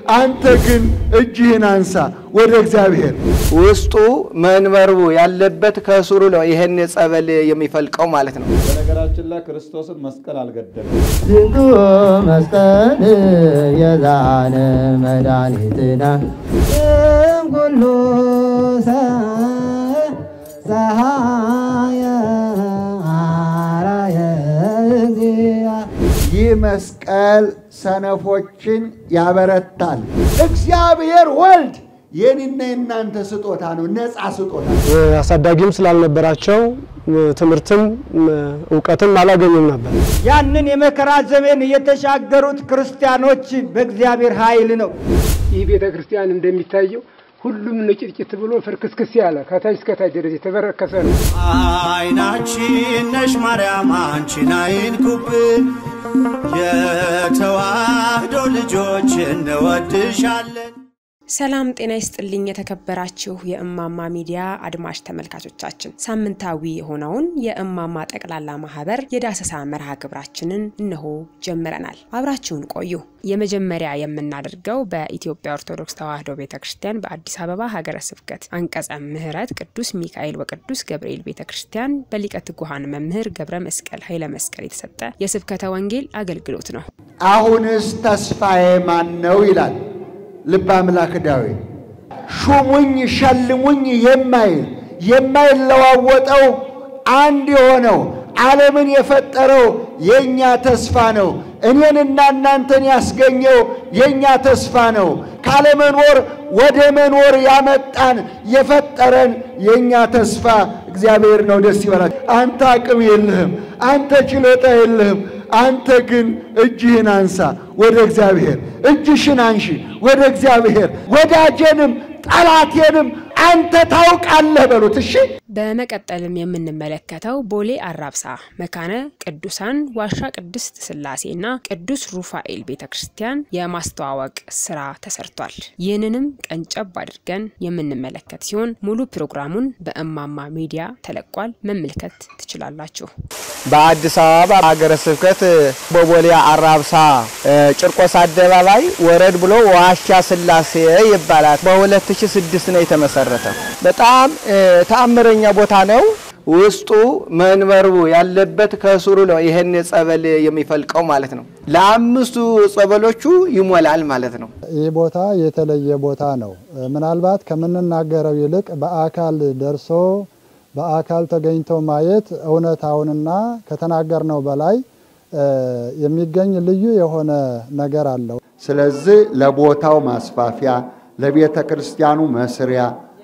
አንተ ግን እጅህን አንሳ ወደ እግዚአብሔር። ውስጡ መንበርቡ ያለበት ከስሩ ነው ይሄን ጸበል የሚፈልቀው ማለት ነው። በነገራችን ላይ ክርስቶስን መስቀል አልገደለም። ዝንቱ መስቀል የዛነ መድኃኒትና እምኩሉ ፀሐየ አርአየ እግዚአ ይህ መስቀል ሰነፎችን ያበረታል። እግዚአብሔር ወልድ የኔና የናንተ ስጦታ ነው፣ ነፃ ስጦታ። አሳዳጊም ስላልነበራቸው ትምህርትም እውቀትም አላገኙም ነበር። ያንን የመከራ ዘመን የተሻገሩት ክርስቲያኖች በእግዚአብሔር ኃይል ነው። ይህ ቤተ ክርስቲያን እንደሚታየው ሁሉም ንጭጭት ብሎ ፍርክስክስ ያለ ከታች እስከታች ድረስ የተበረከሰ ነው። አይናችን ነሽ ማርያም አንቺን አይንኩብን፣ የተዋህዶ ልጆች እንወድሻለን። ሰላም ጤና ይስጥልኝ። የተከበራችሁ የእማማ ሚዲያ አድማጭ ተመልካቾቻችን ሳምንታዊ የሆነውን የእማማ ጠቅላላ ማህበር የዳሰሳ መርሃ ግብራችንን እነሆ ጀምረናል። አብራችሁን ቆዩ። የመጀመሪያ የምናደርገው በኢትዮጵያ ኦርቶዶክስ ተዋሕዶ ቤተ ክርስቲያን በአዲስ አበባ ሀገረ ስብከት አንቀጸ ምሕረት ቅዱስ ሚካኤል ወቅዱስ ገብርኤል ቤተ ክርስቲያን በሊቀ ትጉሃን መምህር ገብረ መስቀል ኃይለ መስቀል የተሰጠ የስብከተ ወንጌል አገልግሎት ነው። አሁንስ ተስፋዬ ማን ነው ይላል ልበ አምላክ ዳዊት። ሹሙኝ ሸልሙኝ የማይል የማይለዋወጠው አንድ የሆነው ዓለምን የፈጠረው የእኛ ተስፋ ነው። እኔንና እናንተን ያስገኘው የእኛ ተስፋ ነው። ካለመኖር ወደ መኖር ያመጣን የፈጠረን የእኛ ተስፋ እግዚአብሔር ነው። ደስ ይበላል። አንተ አቅም የለህም፣ አንተ ችሎታ የለህም። አንተ ግን እጅህን አንሳ ወደ እግዚአብሔር፣ እጅሽን አንሺ ወደ እግዚአብሔር። ወዳጄንም ጠላቴንም አንተ ታውቃለህ በሉት። እሺ። በመቀጠልም የምንመለከተው ቦሌ አራብሳ መካነ ቅዱሳን ዋሻ ቅድስት ስላሴና ቅዱስ ሩፋኤል ቤተ ክርስቲያን የማስተዋወቅ ስራ ተሰርቷል። ይህንንም ቀንጨብ አድርገን የምንመለከት ሲሆን ሙሉ ፕሮግራሙን በእማማ ሚዲያ ተለቋል፣ መመልከት ትችላላችሁ። በአዲስ አበባ ሀገረ ስብከት በቦሌ አራብሳ ጭርቆስ አደባባይ ወረድ ብሎ ዋሻ ስላሴ ይባላል። በ2006 ነው የተመሰረተ። በጣም ተአምረኛ ቦታ ነው። ውስጡ መንበርቡ ያለበት ከስሩ ነው ይሄን ጸበል የሚፈልቀው ማለት ነው። ለአምስቱ ጸበሎቹ ይሞላል ማለት ነው። ይህ ቦታ የተለየ ቦታ ነው። ምናልባት ከምንናገረው ይልቅ በአካል ደርሶ በአካል ተገኝቶ ማየት እውነታውንና ከተናገርነው በላይ የሚገኝ ልዩ የሆነ ነገር አለው። ስለዚህ ለቦታው ማስፋፊያ፣ ለቤተ ክርስቲያኑ መስሪያ፣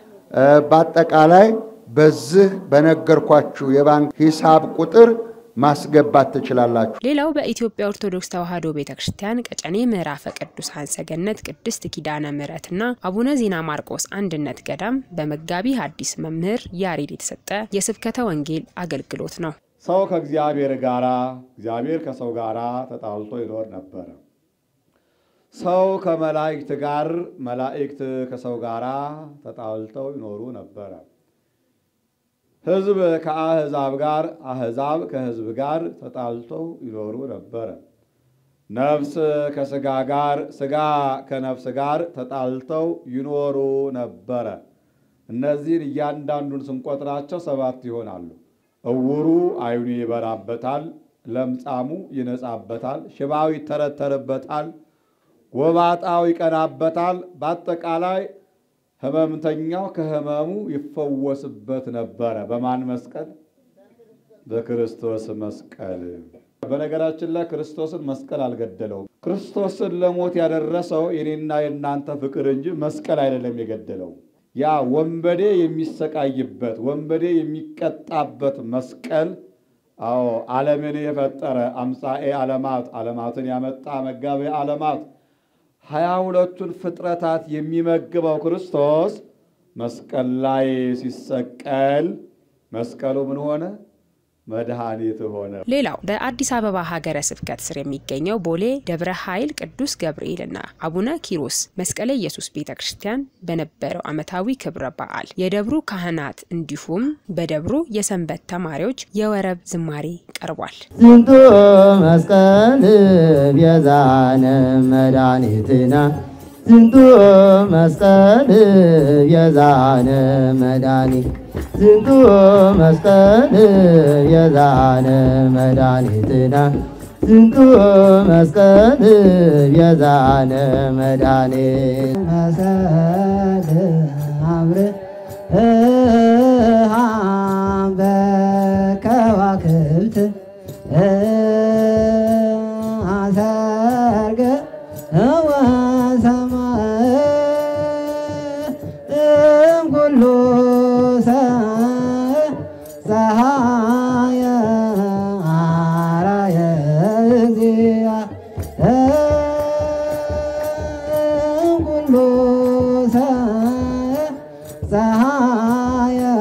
በአጠቃላይ በዚህ በነገርኳችሁ የባንክ ሂሳብ ቁጥር ማስገባት ትችላላችሁ። ሌላው በኢትዮጵያ ኦርቶዶክስ ተዋሕዶ ቤተ ክርስቲያን ቀጨኔ ምዕራፈ ቅዱሳን ሰገነት ቅድስት ኪዳነ ምሕረትና አቡነ ዜና ማርቆስ አንድነት ገዳም በመጋቢ ሐዲስ መምህር ያሬድ የተሰጠ የስብከተ ወንጌል አገልግሎት ነው። ሰው ከእግዚአብሔር ጋራ፣ እግዚአብሔር ከሰው ጋራ ተጣልቶ ይኖር ነበረ። ሰው ከመላእክት ጋር፣ መላእክት ከሰው ጋራ ተጣልተው ይኖሩ ነበረ። ሕዝብ ከአሕዛብ ጋር፣ አሕዛብ ከሕዝብ ጋር ተጣልተው ይኖሩ ነበረ። ነፍስ ከሥጋ ጋር፣ ሥጋ ከነፍስ ጋር ተጣልተው ይኖሩ ነበረ። እነዚህን እያንዳንዱን ስንቆጥራቸው ሰባት ይሆናሉ። እውሩ ዓይኑ ይበራበታል፣ ለምጻሙ ይነጻበታል፣ ሽባው ይተረተርበታል፣ ጎባጣው ይቀናበታል። በአጠቃላይ ህመምተኛው ከህመሙ ይፈወስበት ነበረ። በማን መስቀል? በክርስቶስ መስቀል። በነገራችን ላይ ክርስቶስን መስቀል አልገደለውም። ክርስቶስን ለሞት ያደረሰው የኔና የእናንተ ፍቅር እንጂ መስቀል አይደለም የገደለው። ያ ወንበዴ የሚሰቃይበት ወንበዴ የሚቀጣበት መስቀል አዎ ዓለምን የፈጠረ አምሳኤ ዓለማት ዓለማትን ያመጣ መጋቤ ዓለማት ሀያ ሁለቱን ፍጥረታት የሚመግበው ክርስቶስ መስቀል ላይ ሲሰቀል መስቀሉ ምን ሆነ? መድኃኒት ሆነ። ሌላው በአዲስ አበባ ሀገረ ስብከት ስር የሚገኘው ቦሌ ደብረ ኃይል ቅዱስ ገብርኤልና አቡነ ኪሮስ መስቀለ ኢየሱስ ቤተ ክርስቲያን በነበረው ዓመታዊ ክብረ በዓል የደብሩ ካህናት እንዲሁም በደብሩ የሰንበት ተማሪዎች የወረብ ዝማሬ ቀርቧል። ዝንቱ መስቀል ቤዛነ መድኃኒትና ዝንቱ መስቀል የዛነ መድኃኒት ዝንቱ መስቀል የዛነ መድኃኒትና ዝንቱ መስቀል የዛነ መድኃኒት መሰል አብርሃም በከዋክብት አሰርገ ወሰማይ እምኩሉ ፀሐየ አራየ እግዚአ እምኩሉ ፀሐየ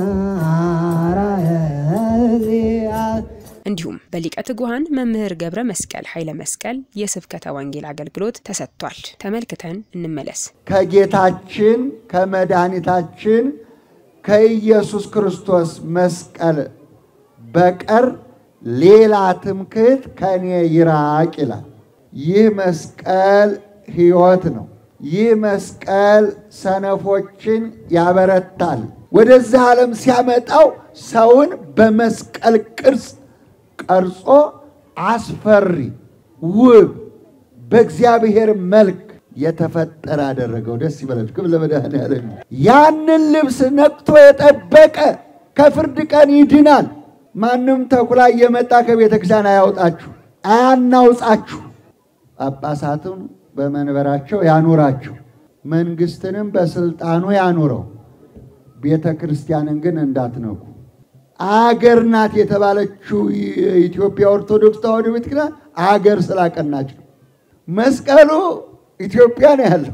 አራየ እግዚአ እንዲሁም በሊቀ ትጉሃን መምህር ገብረ መስቀል ኃይለ መስቀል የስብከተ ወንጌል አገልግሎት ተሰጥቷል። ተመልክተን እንመለስ። ከጌታችን ከመድኃኒታችን ከኢየሱስ ክርስቶስ መስቀል በቀር ሌላ ትምክህት ከኔ ይራቅ ይላል። ይህ መስቀል ሕይወት ነው። ይህ መስቀል ሰነፎችን ያበረታል። ወደዚህ ዓለም ሲያመጣው ሰውን በመስቀል ቅርጽ ቀርጾ አስፈሪ፣ ውብ፣ በእግዚአብሔር መልክ የተፈጠረ አደረገው። ደስ ይበላችሁ። ክብር ለመድኃኔዓለም። ያንን ልብስ ነቅቶ የጠበቀ ከፍርድ ቀን ይድናል። ማንም ተኩላ እየመጣ ከቤተ ክርስቲያን አያውጣችሁ፣ አያናውጻችሁ። ጳጳሳትም በመንበራቸው ያኑራቸው፣ መንግስትንም በስልጣኑ ያኑረው። ቤተ ክርስቲያንን ግን እንዳትነኩ። አገር ናት የተባለችው የኢትዮጵያ ኦርቶዶክስ ተዋሕዶ ቤተ ክርስቲያን አገር ስላቀናች ነው። መስቀሉ ኢትዮጵያ ነው ያለው።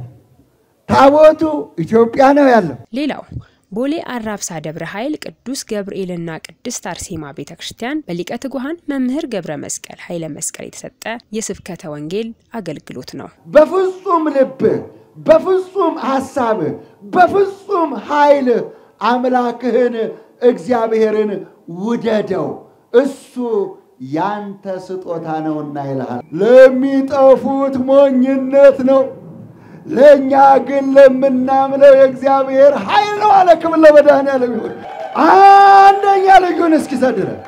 ታቦቱ ኢትዮጵያ ነው ያለው። ሌላው ቦሌ አራብሳ ደብረ ኃይል ቅዱስ ገብርኤልና ቅድስት አርሴማ ቤተ ክርስቲያን በሊቀ ትጉሃን መምህር ገብረ መስቀል ኃይለ መስቀል የተሰጠ የስብከተ ወንጌል አገልግሎት ነው። በፍጹም ልብህ፣ በፍጹም ሐሳብህ፣ በፍጹም ኃይልህ አምላክህን እግዚአብሔርን ውደደው፣ እሱ ያንተ ስጦታ ነውና ይልሃል። ለሚጠፉት ሞኝነት ነው፣ ለእኛ ግን ለምናምነው የእግዚአብሔር ኃይል ነው አለ። ክብር ለመድኃኔዓለም ይሁን። አንደኛ ልጁን እስኪሰጥ ድረስ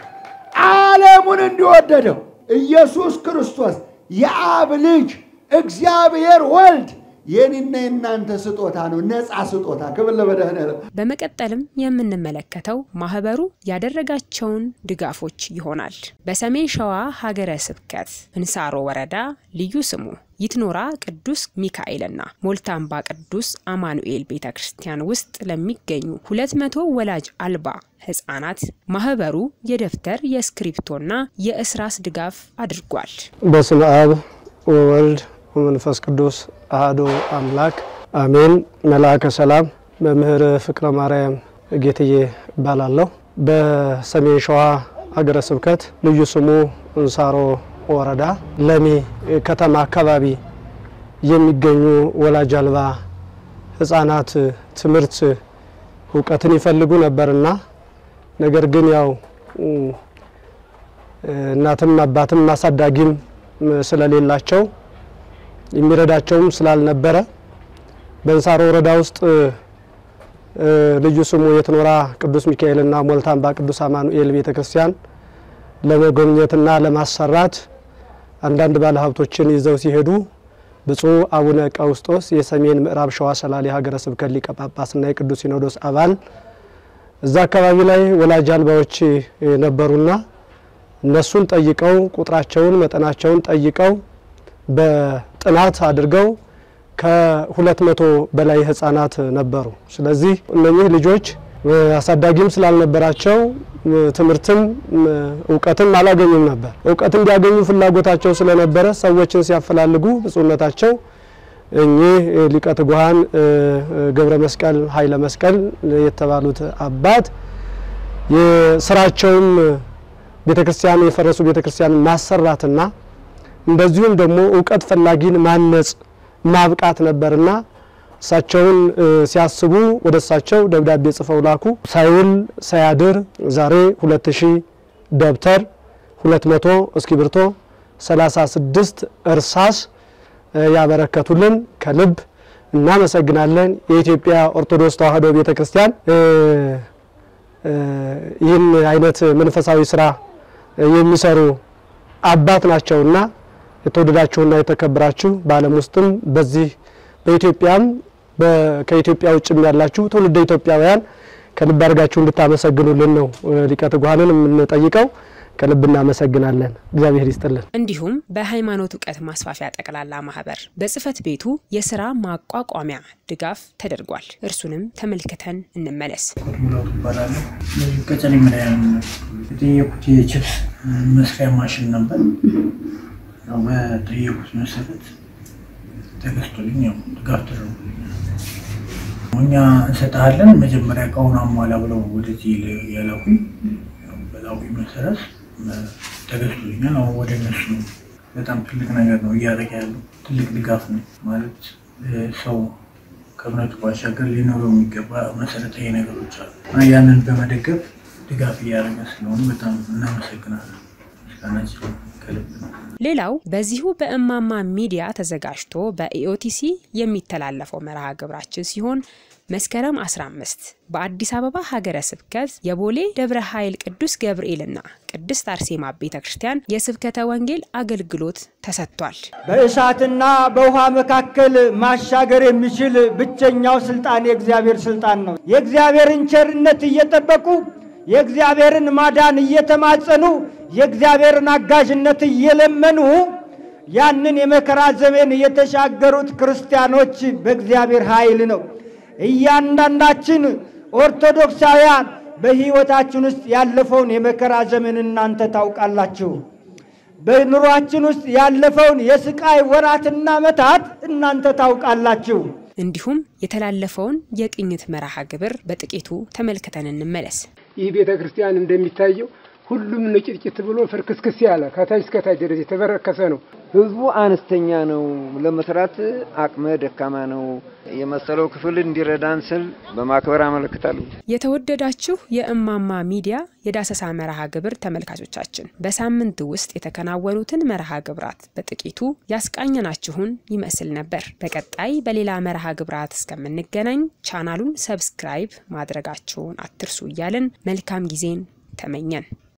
ዓለሙን እንዲወደደው ኢየሱስ ክርስቶስ የአብ ልጅ እግዚአብሔር ወልድ የኔና የእናንተ ስጦታ ነው፣ ነፃ ስጦታ። ክብር ለመድኃኔዓለም። በመቀጠልም የምንመለከተው ማህበሩ ያደረጋቸውን ድጋፎች ይሆናል። በሰሜን ሸዋ ሀገረ ስብከት እንሳሮ ወረዳ ልዩ ስሙ ይትኖራ ቅዱስ ሚካኤልና ሞልታምባ ቅዱስ አማኑኤል ቤተ ክርስቲያን ውስጥ ለሚገኙ ሁለት መቶ ወላጅ አልባ ህጻናት ማህበሩ የደብተር የእስክሪብቶና የእስራስ ድጋፍ አድርጓል። በስመ አብ ወወልድ ወመንፈስ ቅዱስ አሐዱ አምላክ አሜን። መልአከ ሰላም መምህር ፍቅረ ማርያም ጌትዬ እባላለሁ። በሰሜን ሸዋ ሀገረ ስብከት ልዩ ስሙ እንሳሮ ወረዳ ለሚ ከተማ አካባቢ የሚገኙ ወላጅ አልባ ህጻናት ትምህርት እውቀትን ይፈልጉ ነበርና ነገር ግን ያው እናትም አባትም አሳዳጊም ስለሌላቸው የሚረዳቸውም ስላልነበረ በእንሳሮ ወረዳ ውስጥ ልዩ ስሙ የትኖራ ቅዱስ ሚካኤልና ሞልታምባ ቅዱስ አማኑኤል ቤተ ክርስቲያን ለመጎብኘትና ለማሰራት አንዳንድ ባለሀብቶችን ይዘው ሲሄዱ ብፁዕ አቡነ ቀውስጦስ የሰሜን ምዕራብ ሸዋ ሰላሌ ሀገረ ስብከት ሊቀ ጳጳስና የቅዱስ ሲኖዶስ አባል እዛ አካባቢ ላይ ወላጅ አልባዎች ነበሩና እነሱን ጠይቀው ቁጥራቸውን መጠናቸውን ጠይቀው በጥናት አድርገው ከሁለት መቶ በላይ ህጻናት ነበሩ። ስለዚህ እነኚህ ልጆች አሳዳጊም ስላልነበራቸው ትምህርትም እውቀትም አላገኙም ነበር። እውቀት እንዲያገኙ ፍላጎታቸው ስለነበረ ሰዎችን ሲያፈላልጉ ብፁዕነታቸው እኚህ ሊቀ ትጉሃን ገብረ መስቀል ኃይለ መስቀል የተባሉት አባት የስራቸውም ቤተክርስቲያን የፈረሱ ቤተክርስቲያን ማሰራትና እንደዚሁም ደግሞ እውቀት ፈላጊን ማነጽ ማብቃት ነበርና እሳቸውን ሲያስቡ ወደ እሳቸው ደብዳቤ ጽፈው ላኩ። ሳይውል ሳያድር ዛሬ ሁለት ሺህ ደብተር፣ ሁለት መቶ እስክሪብቶ፣ ሰላሳ ስድስት እርሳስ ያበረከቱልን ከልብ እናመሰግናለን። የኢትዮጵያ ኦርቶዶክስ ተዋሕዶ ቤተ ክርስቲያን ይህን አይነት መንፈሳዊ ስራ የሚሰሩ አባት ናቸውና የተወደዳችሁና የተከበራችሁ በዓለም ውስጥም በዚህ በኢትዮጵያም ከኢትዮጵያ ውጭም ያላችሁ ትውልደ ኢትዮጵያውያን ከልብ አድርጋችሁ እንድታመሰግኑልን ነው ሊቀ ትጉሃንን የምንጠይቀው። ከልብ እናመሰግናለን። እግዚአብሔር ይስጥልን። እንዲሁም በሃይማኖት እውቀት ማስፋፊያ ጠቅላላ ማህበር በጽህፈት ቤቱ የስራ ማቋቋሚያ ድጋፍ ተደርጓል። እርሱንም ተመልክተን እንመለስ። ሙላቱ ይባላለሁ። ቀጨኔ መድኃኒዓለም የጠየቁት የችፕስ መስሪያ ማሽን ነበር። ያው በጠየቁት መሰረት ተገዝቶልኝ ያው ድጋፍ ተደርጎልኛል። እኛ እንሰጥሃለን መጀመሪያ እቃውን አሟላ ብለው ወደዚህ ያላኩኝ በላኩኝ መሰረት ተገዝቶልኛል። አሁን ወደ እነሱ በጣም ትልቅ ነገር ነው እያደረገ ያለው ትልቅ ድጋፍ ነው ማለት ሰው ከእምነቱ ባሻገር ሊኖረው የሚገባ መሰረታዊ ነገሮች አሉ እና ያንን በመደገፍ ድጋፍ እያደረገ ስለሆነ በጣም እናመሰግናለን። ምስጋናችን ከልብ ነው። ሌላው በዚሁ በእማማ ሚዲያ ተዘጋጅቶ በኢኦቲሲ የሚተላለፈው መርሃ ግብራችን ሲሆን መስከረም 15 በአዲስ አበባ ሀገረ ስብከት የቦሌ ደብረ ኃይል ቅዱስ ገብርኤልና ቅድስት አርሴማ ቤተ ክርስቲያን የስብከተ ወንጌል አገልግሎት ተሰጥቷል። በእሳትና በውሃ መካከል ማሻገር የሚችል ብቸኛው ስልጣን የእግዚአብሔር ስልጣን ነው። የእግዚአብሔርን ቸርነት እየጠበቁ የእግዚአብሔርን ማዳን እየተማጸኑ የእግዚአብሔርን አጋዥነት እየለመኑ ያንን የመከራ ዘመን የተሻገሩት ክርስቲያኖች በእግዚአብሔር ኃይል ነው። እያንዳንዳችን ኦርቶዶክሳውያን በሕይወታችን ውስጥ ያለፈውን የመከራ ዘመን እናንተ ታውቃላችሁ። በኑሯችን ውስጥ ያለፈውን የስቃይ ወራትና ዓመታት እናንተ ታውቃላችሁ። እንዲሁም የተላለፈውን የቅኝት መርሃ ግብር በጥቂቱ ተመልክተን እንመለስ። ይህ ቤተ ክርስቲያን እንደሚታየው ሁሉም ንጭጭት ብሎ ፍርክስክስ ያለ ከታች እስከታች ድረስ የተበረከሰ ነው። ህዝቡ አነስተኛ ነው፣ ለመስራት አቅመ ደካማ ነው። የመሰለው ክፍል እንዲረዳን ስል በማክበር አመለክታለሁ። የተወደዳችሁ የእማማ ሚዲያ የዳሰሳ መርሃ ግብር ተመልካቾቻችን በሳምንት ውስጥ የተከናወኑትን መርሃ ግብራት በጥቂቱ ያስቃኘናችሁን ይመስል ነበር። በቀጣይ በሌላ መርሃ ግብራት እስከምንገናኝ ቻናሉን ሰብስክራይብ ማድረጋችሁን አትርሱ እያልን መልካም ጊዜን ተመኘን።